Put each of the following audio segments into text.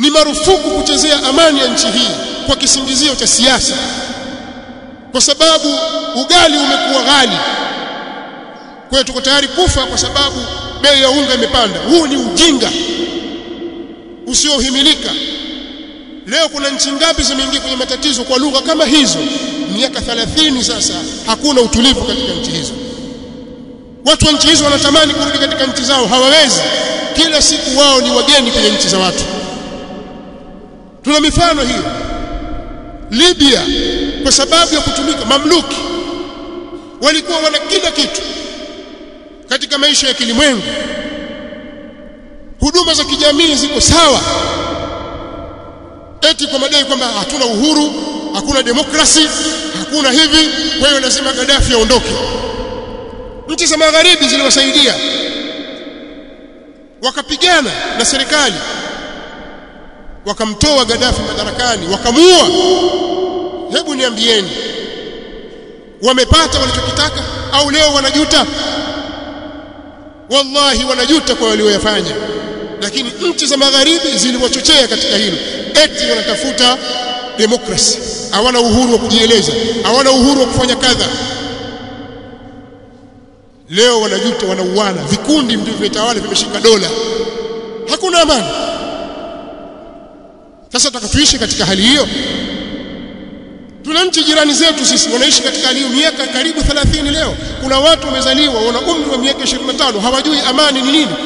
ni marufuku kuchezea amani ya nchi hii kwa kisingizio cha siasa kwa sababu ugali umekuwa ghali kwa hiyo tuko tayari kufa kwa sababu bei ya unga imepanda huu ni ujinga usiohimilika leo kuna nchi ngapi zimeingia kwenye matatizo kwa lugha kama hizo miaka 30 sasa hakuna utulivu katika nchi hizo watu wa nchi hizo wanatamani kurudi katika nchi zao hawawezi kila siku wao ni wageni kwenye nchi za watu tuna mifano hiyo Libya kwa sababu ya kutumika mamluki walikuwa wana kila kitu katika maisha ya kilimwengu huduma za kijamii ziko sawa eti kwa madai kwamba hatuna uhuru hakuna demokrasi hakuna hivi kwa hiyo lazima Gaddafi aondoke nchi za magharibi ziliwasaidia wakapigana na serikali wakamtoa Gaddafi madarakani wakamuua hebu niambieni wamepata walichokitaka au leo wanajuta wallahi wanajuta kwa walioyafanya lakini nchi za magharibi ziliwachochea katika hilo eti wanatafuta demokrasi hawana uhuru wa kujieleza hawana uhuru wa kufanya kadha leo wanajuta wanauana vikundi ndivyo vimetawala vimeshika dola hakuna amani sasa tutakatuishi katika hali hiyo tuna nchi jirani zetu sisi wanaishi katika hali hiyo miaka karibu 30 leo kuna watu wamezaliwa wana umri wa miaka 25 hawajui amani ni nini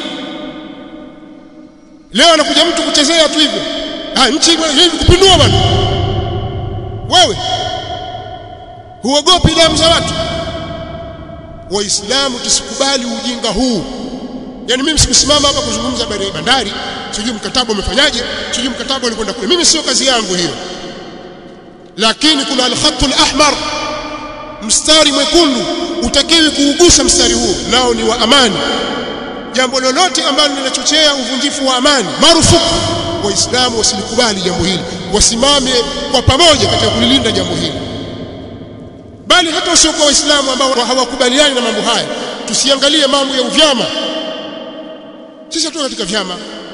leo anakuja mtu kuchezea tu hivyo ah nchi hivi kupindua bwana wewe huogopi damu za watu waislamu tusikubali ujinga huu yani mimi sikusimama hapa kuzungumza habari ya bandari sijui mkataba umefanyaje sijui mkataba ulikwenda kule mimi sio kazi yangu hiyo lakini kuna al-khatul ahmar mstari mwekundu utakiwi kuugusa mstari huo nao ni wa amani jambo lolote ambalo linachochea uvunjifu wa amani marufuku waislamu wasilikubali jambo hili wasimame kwa pamoja katika kulilinda jambo hili bali hata wasiokuwa waislamu ambao hawakubaliani na mambo haya tusiangalie mambo ya uvyama sisi hatu katika vyama